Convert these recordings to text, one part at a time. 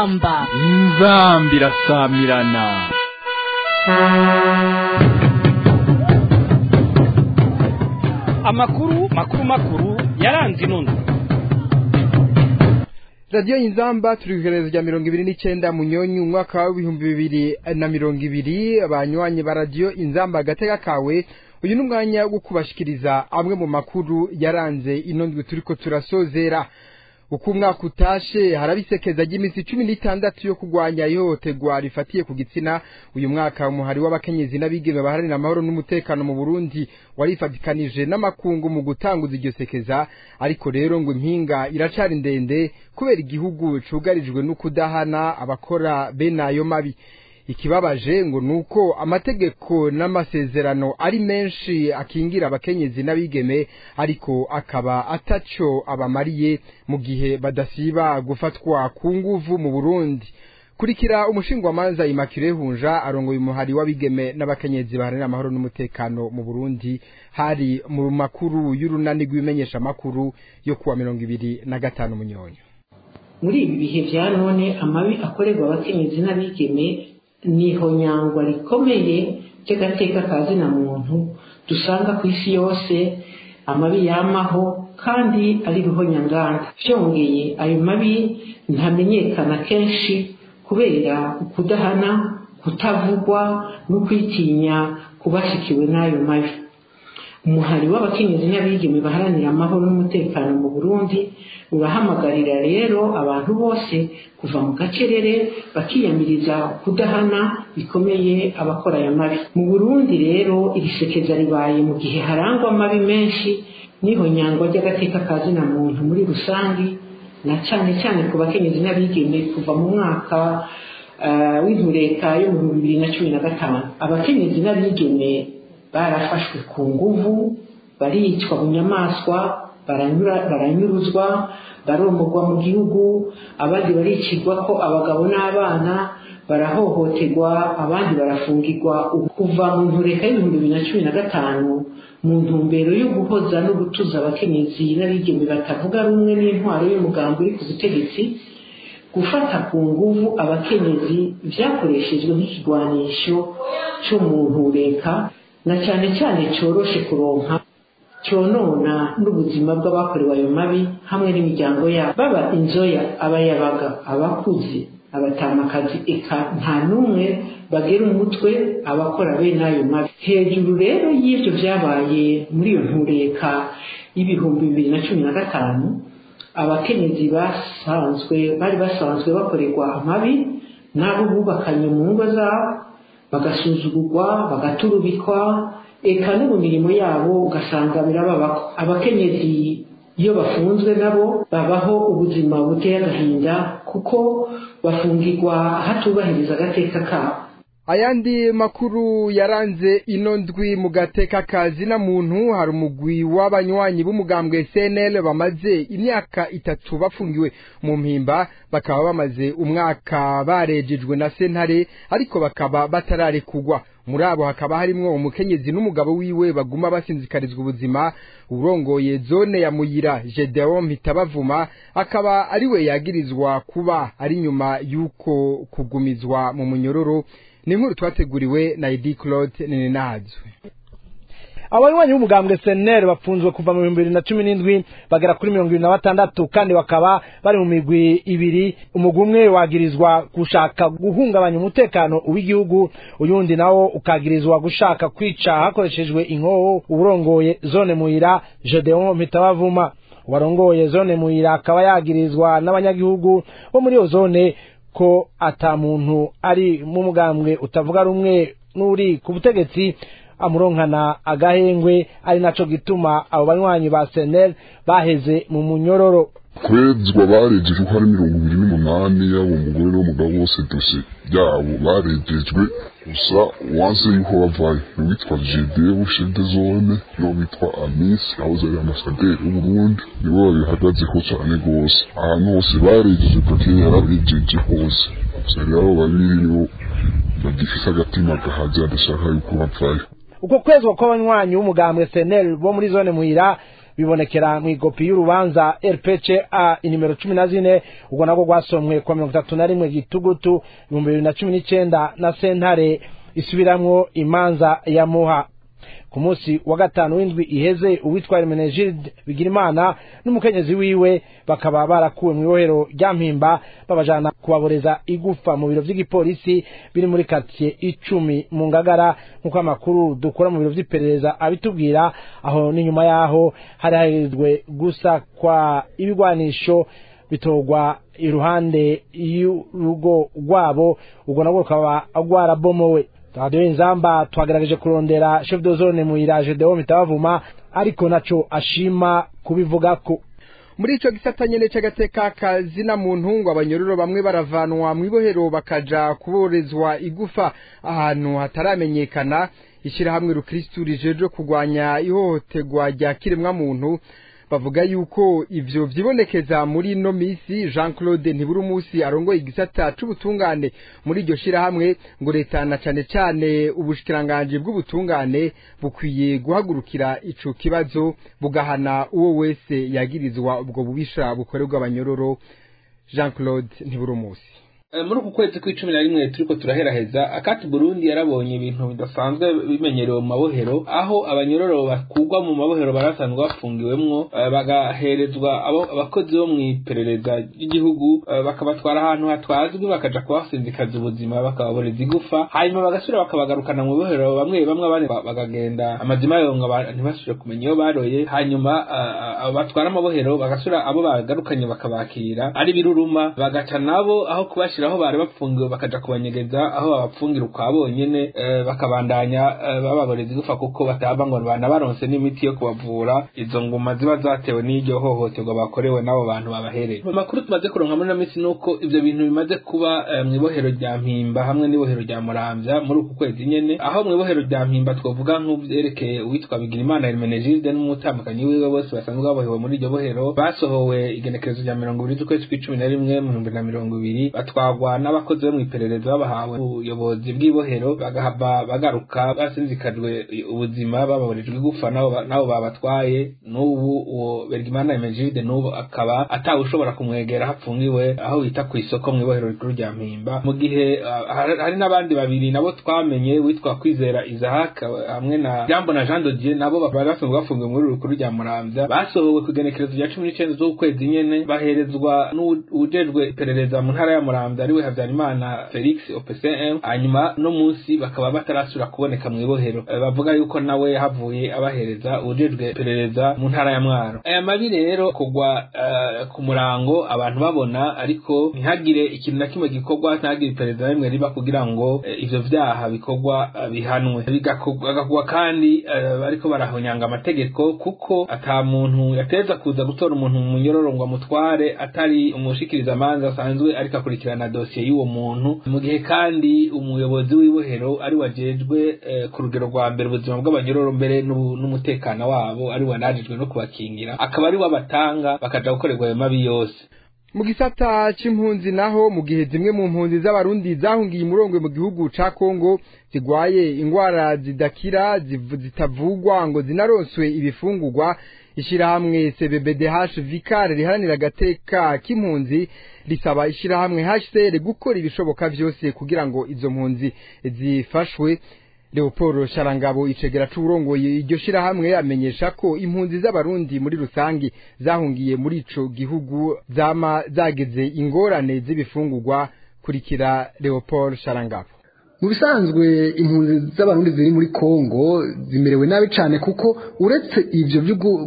inzamba inzamba irasamirana amakuru makuru makuru yaranze inono radiyo inzamba turi ku iherezo rya mirongo ibiri n'icyenda munyonyi umwaka w'ibihumbi bibiri na mirongo ibiri abanywanyi ba radiyo inzamba agatega kawe uyu ni umwanya wo kubashikiriza amwe mu makuru yaranze ino ndwi turi ko turasozera uko umwaka utashe harabisekeza ry'iminsi cumi n'itandatu yo kurwanya ihohoterwa rifatiye ku gitsina uyu mwaka umuhari w'abakenyezi n'abigeme baharanira amahoro n'umutekano mu burundi warifatikanije n'amakungu mu gutanguza iryo sekeza ariko rero ngo impinga iracari ndende kubera igihugu cugarijwe no kudahana abakora bene ayo mabi ikibabaje ngo nuko amategeko n'amasezerano ari menshi akingira abakenyezi n'abigeme ariko akaba ataco abamariye mu gihe badasiba gufatwa ku nguvu mu Burundi kurikira umushingwamanza Immaculée Hunja arongoye umuhari w'abigeme n'abakenyezi baharanira amahoro n'umutekano mu Burundi hari mu makuru y'urunani rw'imenyesha makuru yo kuwa mirongo ibiri na gatanu munyonyo muri ibi bihe vya none amabi akorerwa abakenyezi n'abigeme niho nyangwa rikomeye ry'agateka ka zina muntu dusanga ku isi yose amabi yamaho kandi ari ruhonyanganda byongeye ayo mabi ntamenyekana kenshi kubera ukudahana kutavugwa no kwitinya kubashikiwe n'ayo mabi umuhari w'abakenyezi n'abigeme baharanira amahoro n'umutekano mu burundi urahamagarira rero abantu bose kuva mu gacerere bakiyamiriza kudahana bikomeye abakora aya mabi mu burundi rero iri sekeza ribaye mu gihe harangwa amabi menshi niho nyangwa ry'agateka ka zina muntu muri rusange na cyane cyane ku bakenyezi n'abigeme kuva mu mwaka w'intureka yo mu bihumbi bibiri na cumi na gatanu abakenyezi n'abigeme barafashwe ku nguvu baricwa bunyamaswa baranyuruzwa baromorwa mu gihugu abandi baricirwa ko abagabo n'abana barahohoterwa abandi barafungirwa kuva mu ntureka y'ibihumbi bibiri na cumi na gatanu mu ntumbero yo guhoza no gutuza abakenyezi n'abigeme batavuga rumwe n'intwaro y'umugambi uri ku butegetsi gufata ku nguvu abakenyezi byakoreshejwe nk'ikigwanisho cyo mu ntureka na cyane cyane cyoroshe kuronka cyonona n'ubuzima bw'abakorewe ayo mabi hamwe n'imiryango yabo baba inzoya abayabaga abakuze abatamakazi eka nta n'umwe bagera umutwe abakora bene ayo mabi hejuru rero y'ibyo byabaye muri iyo ntureka y'ibihumbi bibiri na cumi na gatanu abakenyezi basanzwe bari basanzwe bakorerwa amabi n'abo bubakanye mu ngo zabo bagasuzugurwa bagaturubikwa eka no mu mirimo yabo ugasanga birababako abakenyezi iyo bafunzwe nabo babaho ubuzima buteye agahinda kuko bafungirwa hatubahiriza agateka kabo ayandi makuru yaranze ino ndwi mu gateka kazi na muntu hari umugwi w'abanywanyi b'umugambwe CNL bamaze imyaka itatu bafungiwe mu mpimba bakaba bamaze umwaka barejejwe na sentare ariko bakaba batararekugwa muri abo hakaba harimwo umukenyezi n'umugabo wiwe baguma basinzikarizwa ubuzima urongoye zone ya muyira Gedeon Mpitabavuma akaba ariwe yagirizwa kuba ari nyuma y'uko kugumizwa mu munyororo ni inkuru twateguriwe na Edi Claude Ninazwe abanywanyi b'umugambwe seneri bafunzwe kuva mu bihumbi bibiri na cumi n'indwi bagera kuri mirongo ibiri na batandatu kandi bakaba bari mu migwi ibiri umugwi umwe wagirizwa gushaka guhungabanya umutekano w'igihugu uyundi nawo ukagirizwa gushaka kwica hakoreshejwe inkoho uburongoye zone muyira gedeon mpitabavuma uwarongoye zone muyira akaba yagirizwa n'abanyagihugu bo muri iyo zone ko ata muntu ari mu mugambwe utavuga rumwe n'uri ku butegetsi amuronkana agahengwe ari naco gituma abo banywanyi ba senel baheze mu munyororo kwezwa barejejwe ko ari mirongo ibiri n'umunani yaba umugore n'umugabo bose dosiye yabo barejejwe gusa wanse yuko bavayo n'uwitwa jede bushede zone n'uwitwa amisi yahoze ari amasaderi w'uburundi nibo babihagazeho cyane rwose ahantu hose barejeje pakeye yarabejeje hose gusa rero babiri nibo bagifise agatima gahaze badashaka yuko bavayo uko kwezwa kw'abanywanyi b'umugambwe senel bo muri zone muhira bibonekera mu igopi y'urubanza rpca inimero cumi na zine ubwo nabwo rwasomwe kwa mirongo itatu na rimwe gitugutu ibihumbi bibiri na cumi n'icenda na sentare isubiramwo imanza ya muha ku munsi wa gatanu w'indwi iheze uwitwa Hermenegilde Bigirimana n'umukenyezi wiwe bakaba barakuwe mu ibohero rya Mpimba babajana kubaboreza igufa mu biro vy'igipolisi biri muri quartier icumi mu Ngagara nk'uko amakuru dukora mu biro vy'iperereza abitubwira aho n'inyuma yaho hari hahirizwe gusa kwa ibigwanisho bitorwa iruhande y'urugo rwabo ubwo nabwo rukaba rwarabomowe radiyo inzamba twagerageje kurondera chef de zone mu iraje deo mitabavuma ariko naco ashima kubivugako muri ico gisata nyene c'agateka kazina muntu ngo abanyororo bamwe baravanwa mu ibohero bakaja kuborezwa igufa ahantu hataramenyekana ishirahamwe rukristu rijeje kurwanya ihohoterwa rya kiremwa muntu bavuga yuko ivyo vyibonekeza muri no misi Jean Claude Ntiburumusi arongoye igisata c'ubutungane muri iryo shirahamwe ngo leta na cane cane ubushikiranganje bw'ubutungane bukwiye guhagurukira ico kibazo bugahana uwo wese yagirizwa ubwo bubisha bukorerwa abanyororo Jean Claude Ntiburumusi muri uku kwezi kw'icumi na rimwe turiko turaheraheza akati burundi yarabonye ibintu bidasanzwe bimenyerewe mu mabohero aho abanyororo bakugwa mu mabohero barasanzwe bafungiwemwo bagaherezwa abo abakozi bo mw'iperereza ry'igihugu bakabatwara ahantu hatwazwi bakaja kubasinzikaza ubuzima bakababoreza igufa hanyuma bagasubira bakabagarukana mu bohero bamwe bamwe abandi bagagenda amazima yonga ntibasubire kumenya iyo baroye hanyuma batwara amabohero bagasubira abo bagarukanye bakabakira ari biruruma bagaca nabo aho kubashira aho bari bapfungiwe bakaja kubanyegeza aho babapfungira ukwa bonyene bakabandanya bababoreza igufa kuko bataba ngo banabaronse n'imiti yo kubavura izo nguma ziba zatewe n'iryo hohoterwa bakorewe n'abo bantu babahereye amakuru tumaze kuronka muri ino minsi nuko ivyo bintu bimaze kuba mw'ibohero rya mpimba hamwe n'ibohero rya muramvya muri uku kwezi nyene aho mw'ibohero rya mpimba twovuga nk'uvyerekeye uwitwa bigirimana hermenegilde n'umutambukanyi wiwe bose basanzwe babohewe muri iryo bohero basohowe igenekerezo rya mirongo ibiri z'ukwezi kw'icumi na rimwe mu bihumbi na mirongo ibiri batwagwa n'abakozi bo mw'iperereza babahawe ubuyobozi bw'ibohero bagahava bagaruka basinzikajwe ubuzima bababorejwe igufa nabo babatwaye n'ubu uwo bergimana emegide n'ubu akaba atawe ushobora kumwegera hapfungiwe aho bita ku isoko mw'ibohero rikuru rya mpimba mu gihe hari n'abandi babiri nabo twamenye witwa kwizera izahaka hamwe na jambo na jean dodier nabo bari basanzwe bafungiwe muri rukuru rya muramvya basohowe ku igenekerezo rya cumi n'icenda z'ukwezi nyene baherezwa n'uwujejwe iperereza mu ntara ya muramvya ariwe habyarimana felix opcm hanyuma no munsi bakaba batarasubira kuboneka mu ibohero bavuga yuko nawe yahavuye abahereza uwujejwe iperereza mu ntara ya mwaro aya mabi rero kugwa ku murango abantu babona ariko ntihagire ikintu na kimwe gikorwa ntihagire iperereza na rimwe riba kugira ngo ivyo vyaha bikorwa bihanwe bigakugwa kandi bariko barahonyanga amategeko kuko ata muntu yateza kuza gutora umuntu mu munyororo ngo amutware atari umushikiriza amanza asanzwe ariko akurikirana dosiye y'uwo muntu mu gihe kandi umuyobozi w'ibohero ari wajejwe ku rugero rwa mbere ubuzima bw'abanyororo mbere n'umutekano wabo ari wanajijwe no kubakingira akaba ari wabatanga bakaja gukorerwa ayo mabi yose mu gisata c'impunzi naho mu gihe zimwe mu mpunzi z'abarundi zahungiye umurongwe mu gihugu ca Kongo zigwaye ingwara zidakira zitavugwa ngo zinaronswe ibifungurwa ishirahamwe CBBDH Vicar riharanira agateka k'impunzi risaba ishirahamwe HCR gukora ibishoboka vyose kugira ngo izo mpunzi zifashwe Leopold Sharangabo icegera c'uburongoye iryo shirahamwe amenyesha ko impunzi z'abarundi muri rusangi zahungiye muri ico gihugu zama zageze ingorane z'ibifungurwa kurikira Leopold Sharangabo mu bisanzwe impunzi z'abarundi ziri muri Kongo zimerewe nabi cyane kuko uretse ivyo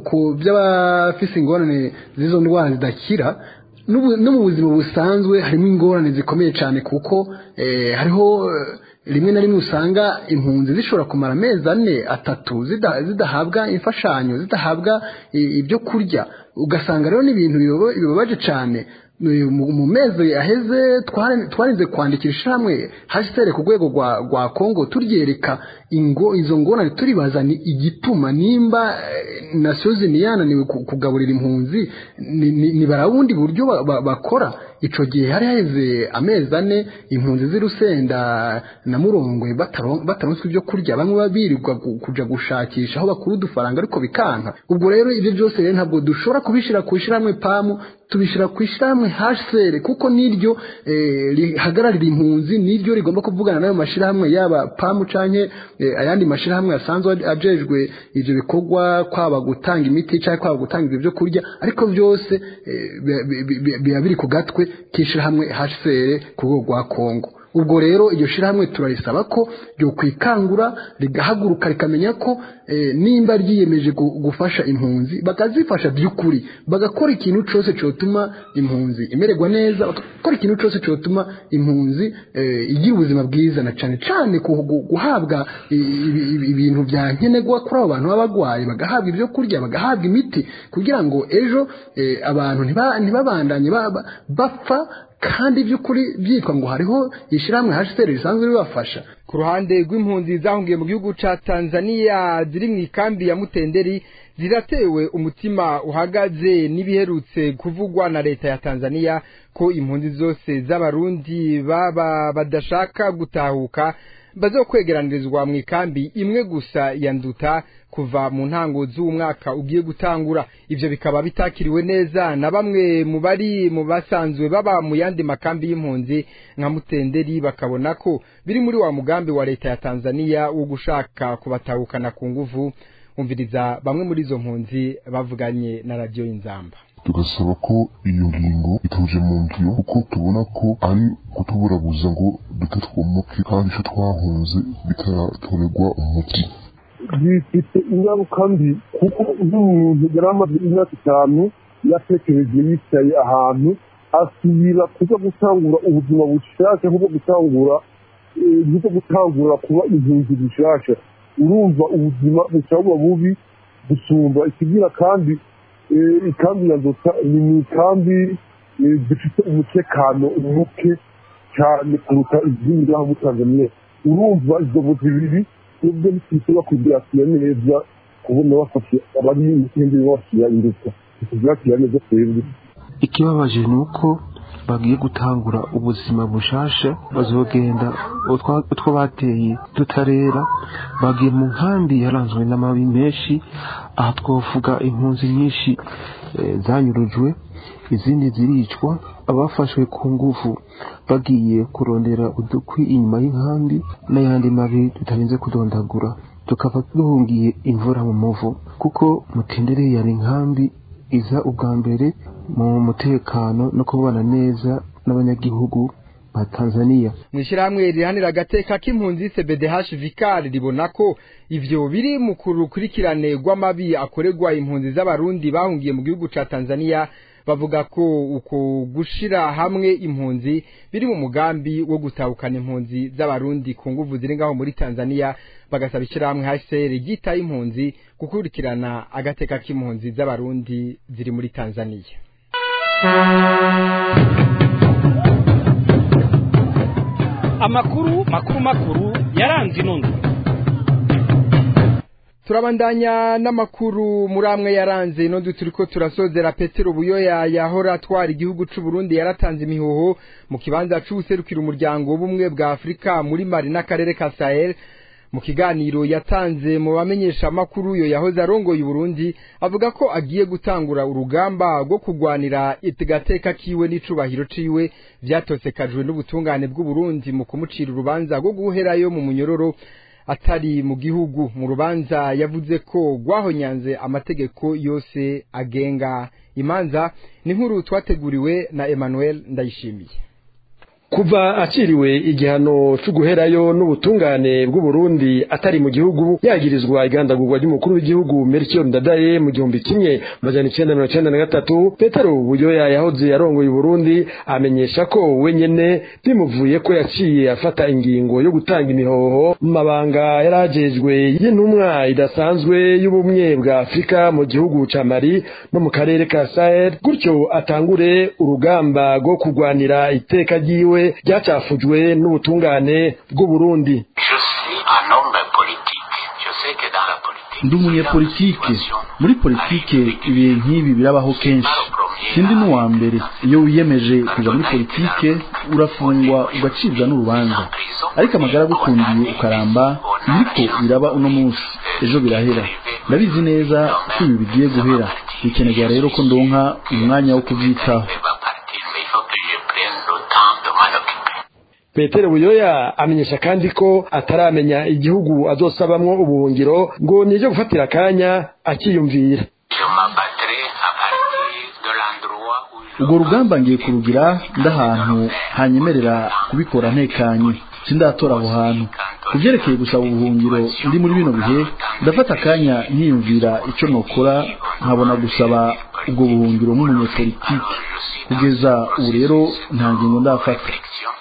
by'abafise ingorane z'izo ndwara zidakira no mu buzima busanzwe harimo ingorane zikomeye cyane kuko hariho rimwe na rimwe usanga impunzi zishobora kumara amezi ane atatu zidahabwa imfashanyo zidahabwa ibyo kurya ugasanga rero n'ibintu bibabaje cyane mu mezi aheze twarinze kwandikira ishamwe hashitere ku rwego rwa kongo turyereka ingo izo ngorane turibaza ni igituma nimba nasiyo ziniyananiwe kugaburira impunzi ni barawundi buryo bakora icyo gihe hari haheze amezi ane impunzi z'urusenda na murongwe bataronswe ibyo kurya bamwe birirwa kujya gushakisha aho bakura udufaranga ariko bikanka ubwo rero ibyo byose rero ntabwo dushobora kubishyira ku ishyirahamwe pamu tubishyira ku ishyirahamwe hsr kuko niryo rihagararira impunzi niryo rigomba kuvugana n'ayo mashyirahamwe yaba pamu cyangwa ayandi mashyirahamwe asanzwe ajejwe ibyo bikorwa kwaba gutanga imiti cyangwa kwaba gutanga ibyo byo kurya ariko byose biba biri ku gatwe k'ishyirahamwe hsr ku rwego rwa kongo ubwo rero iryo shyirahamwe turarisaba ko ryo kwikangura rigahaguruka rikamenya ko nimba ryiyemeje gufasha impunzi bakazifasha by'ukuri bagakora ikintu cyose cyotuma impunzi imererwa neza bagakora ikintu cyose cyotuma impunzi igira ubuzima bwiza na cyane cyane guhabwa ibintu bya nkenerwa kuri abo bantu baba barwaye bagahabwa ibyo kurya bagahabwa imiti kugira ngo ejo abantu ntibabandanye bapfa kandi by'ukuri byitwa ngo hariho ishyirahamwe hasiteri risanzwe ribafasha ku ruhande rw'impunzi zahungiye mu gihugu cya tanzania ziri mu ikambi ya mutenderi ziratewe umutima uhagaze n'ibiherutse kuvugwa na leta ya tanzania ko impunzi zose z'abarundi baba badashaka gutahuka bazokwegeranirizwa mu ikambi imwe gusa ya nduta kuva mu ntango z'umwaka ugiye gutangura ivyo bikaba bitakiriwe neza na bamwe mu bari mu basanzwe baba mu yandi makambi y'impunzi nka mutenderi bakabona ko biri muri wa mugambi wa leta ya Tanzania wo gushaka kubatahukana ku nguvu umviriza bamwe muri izo mpunzi bavuganye na radio inzamba tugasaba ko iyo ngingo ituje mu ngiro kuko tubona ko ari kutuburabuza ngo duke twomoke kandi icyo twahunze bitatorerwa umuti bifite ingaruka mbi kuko nk'umuntu yari amaze imyaka itanu yatekereje yicaye ahantu asubira kuza gutangura ubuzima bushasha nko gutangura nko gutangura kuba impunzi bushasha urumva ubuzima bushobora bubi gusumba ikigira kandi ikambi ya nzota ni mu ikambi zifite umutekano muke cyane kuruta izindi ngaho muri tanzania urumva izo mbuzi bibiri nibyo ntitwishobora kubyakira neza kubona bafashe abari mu kindi bafashe induka tubyakira neza twebwe ikibabaje ni uko bagiye gutangura ubuzima bushasha bazogenda utwo bateye tutarera bagiye mu nkambi yaranzwe n'amabi menshi aha twavuga impunzi nyinshi zanyurujwe izindi ziricwa abafashwe ku ngufu bagiye kurondera udukwi inyuma y'inkambi n'ayandi mabi tutarinze kudondagura tukaba duhungiye imvura mu muvu kuko mutendere yari inkambi iza ubwa mbere mu mutekano no kubana neza n'abanyagihugu ba Tanzania mu ishyirahamwe rihanira agateka k'impunzi CBDH Vicar ribona ko ivyo biri mu kurukurikirane rw'amabi akorerwa impunzi z'abarundi bahungiye mu gihugu ca Tanzania bavuga ko uko gushira hamwe impunzi biri mu mugambi wo gutahukana impunzi z'abarundi ku nguvu ziri ngaho muri Tanzania bagasaba ishyirahamwe HCR ryitaye impunzi gukurikirana agateka k'impunzi z'abarundi ziri muri Tanzania amakuru makuru makuru yaranze inundwe turabandanya n'amakuru muri amwe yaranze inondo turiko turasozera petero buyoya yahora atwara igihugu c'u Burundi yaratanze imihoho mu kibanza c'ubuserukira umuryango w'ubumwe bwa Afurika muri Mali n'akarere ka Sahel mu kiganiro yatanze mu bamenyesha amakuru yo yahoze arongoye Burundi avuga ko agiye gutangura urugamba rwo kugwanira itigateka kiwe n'icubahiro ciwe vyatosekajwe n'ubutungane bw'u Burundi mu kumucira urubanza rwo guherayo mu munyororo atari mu gihugu mu rubanza yavuze ko rwahonyanze amategeko yose agenga imanza ni nkuru twateguriwe na Emmanuel Ndayishimiye kuva aciriwe igihano cyo guherayo n'ubutungane bw'u Burundi atari mu gihugu yagirizwa igandagurwa ry'umukuru w'igihugu Melchior Ndadaye mu gihumbi kimwe amajana icenda mirongo icenda na gatatu Petero Buyoya yahoze yarongoye Burundi amenyesha ko wenyene bimuvuye ko yaciye afata ingingo yo gutanga imihoho mu mabanga yarajejwe y'intumwa idasanzwe y'ubumwe bwa Afurika mu gihugu ca Mali no mu karere ka Sahel gutyo atangure urugamba rwo kurwanira iteka ryiwe ryacafujwe n'ubutungane bw'u Burundi ndi umunyepolitike muri politike ibihe nk'ibi birabaho kenshi sindi n'uwa mbere iyo wiyemeje kuja muri politike urafungwa ugacibwa n'urubanza ariko amagara agukundiye ukaramba biriko biraba uno munsi ejo birahera ndabizi neza ko ibi bigiye guhera bikenerwa rero ko ndonka umwanya wo kuvyitaho Petero Buyoya amenyesha kandi ko ataramenya igihugu azosabamwo ubuhungiro ngo nije gufatira akanya akiyumvira ubwo rugamba ngiye kurugira ndahantu hanyemerera kubikora ntekanye sindatora aho hantu ku byerekeye gusaba ubuhungiro ndi muri bino bihe ndafata akanya nkiyumvira icyo nokora nkabona gusaba ubwo buhungiro nk'umunyepolitike kugeza ubu rero nta ngingo ndafata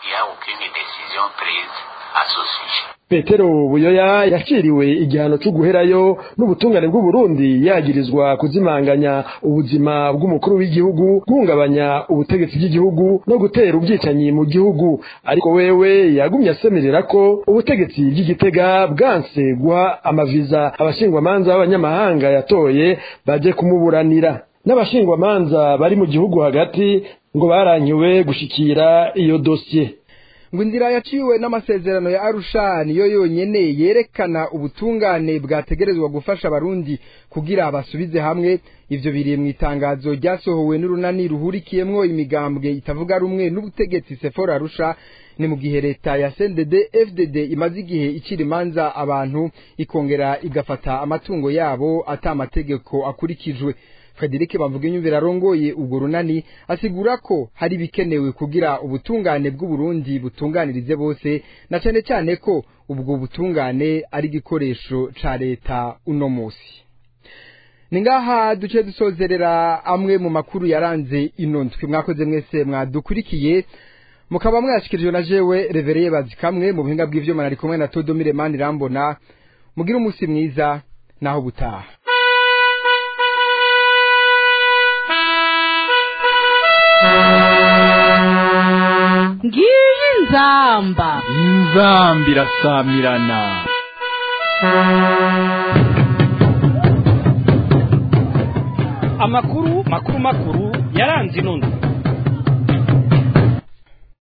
Petero Buyoya yaciriwe igihano cyo guherayo n'ubutungane bw'u Burundi yagirizwa kuzimanganya ubuzima bw'umukuru w'igihugu guhungabanya ubutegetsi bw'igihugu no gutera ubwicanyi mu gihugu ariko wewe yagumye asemerera ko ubutegetsi bw'igitega bwanse guha amaviza abashingwamanza b'abanyamahanga yatoye baje kumuburanira n'abashingwamanza bari mu gihugu hagati ngo baranyiwe gushikira iyo dosiye ngo inzira yaciwe n'amasezerano ya Arusha niyo yonyene yerekana ubutungane bwategerezwa gufasha abarundi kugira basubize hamwe ivyo biri mu itangazo ryasohowe n'urunani ruhurikiyemwo imigambwe itavuga rumwe n'ubutegetsi Sephora Arusha ni mu gihe leta ya CNDD FDD imaze igihe icira imanza abantu ikongera igafata amatungo yabo ata amategeko akurikijwe Frederic bavuga inyumvira arongoye ubwo runani asigura ko hari bikenewe kugira ubutungane bw'u Burundi butunganirize bose na cyane cyane ko ubwo butungane ari igikoresho ca leta uno musi ningaha duce dusozerera amwe mu makuru yaranze ino ndwi mwakoze mwese mwadukurikiye mukaba mwashikirijwe na jewe revereye bazikamwe mu buhinga bw'ivyuma nari kumwe na Todomire Mani Rambona mugira umunsi mwiza naho butaha ngiyi nzamba inzambi irasamirana amakuru makuru makuru yaranze ino ndwi